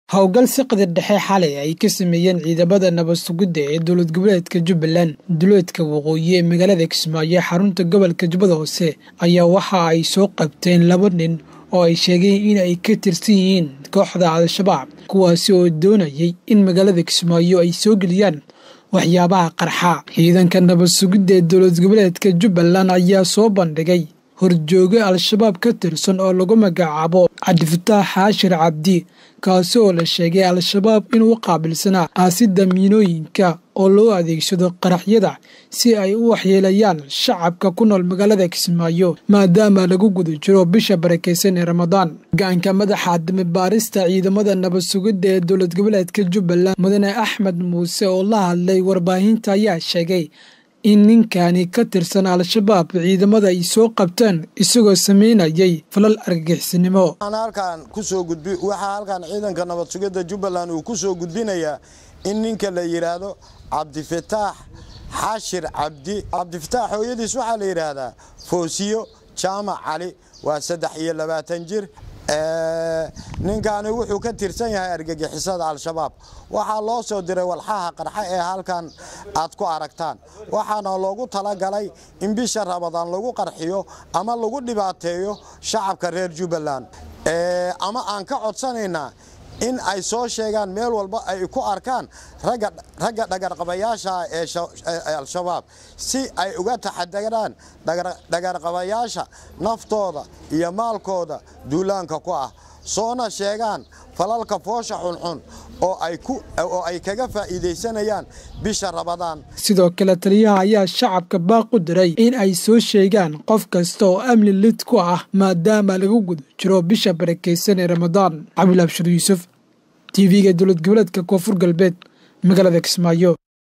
howlgal siqda dhexe xalay ay ka sameeyeen ciidamada nabad sugidda ee dowlad goboleedka jubbaland duleedka waqooyi ee magaalada kismaayo xarunta gobolka jubbada hoose ayaa waxa ay soo qabteen laba nin oo ay sheegeen in ay ka tirsan yihiin kooxda al-shabaab kuwaasi oo doonayay in magaalada kismaayo ay soo geliyaan waxyaabaha qarxa ciidanka nabad sugidda ee dowlad goboleedka jubbaland ayaa soo bandhigay horjooge al-shabaab ka tirsan oo lagu magacaabo cabdifataax xaashir cabdi kaasi oo la sheegay al-shabaab inuu qaabilsanaa aasidda miinooyinka oo loo adeegsado qaraxyada si ay u waxyeelayaan shacabka ku nool magaalada kismaayo maadaama lagu guda jiro bisha barakeysan ee ramadaan hogaanka madaxa damibaarista ciidamada nabad sugidda ee dowlad goboleedka jubbaland mudane axmed muuse oo la hadlay warbaahinta ayaa sheegay in ninkani ka tirsan al-shabaab ciidamada ay soo qabteen isagoo sameynayay falal argagixisnimo halkaan kusoo gudbi waxaa halkaan ciidanka nabad sugidda jubbaland uu ku soo gudbinayaa in ninka la yidhaahdo cabdifataax xashir cabdi cabdifataax hooyadiis waxaa la yidhaahdaa foosiyo jaamac cali waa saddex iyo labaatan jir ninkaani wuxuu ka tirsan yahay argagixisada al-shabaab waxaa loo soo diray walxaha qarxa ee halkan aad ku aragtaan waxaana loogu talagalay in bisha ramadaan lagu qarxiyo ama lagu dhibaateeyo shacabka reer jubbaland ama aan ka codsanaynaa in ay soo sheegaan meel walba ay ku arkaan ragga dhagarqabayaasha ee al-shabaab si ay uga taxadaraan dhagarqabayaasha naftooda iyo maalkooda duulaanka ku ah soona sheegaan falalka foosha xunxun oo ay kaga faa'iidaysanayaan bisha ramadaan sidoo kale taliyaha ayaa shacabka baaq u diray in ay soo sheegaan qof kasta oo amni lid ku ah maadaama lagu guda jiro bisha barakeysan ee ramadaan cabdilabshir yuusuf t v-ga dowlad goboleedka koonfur galbeed magaalada kismaayo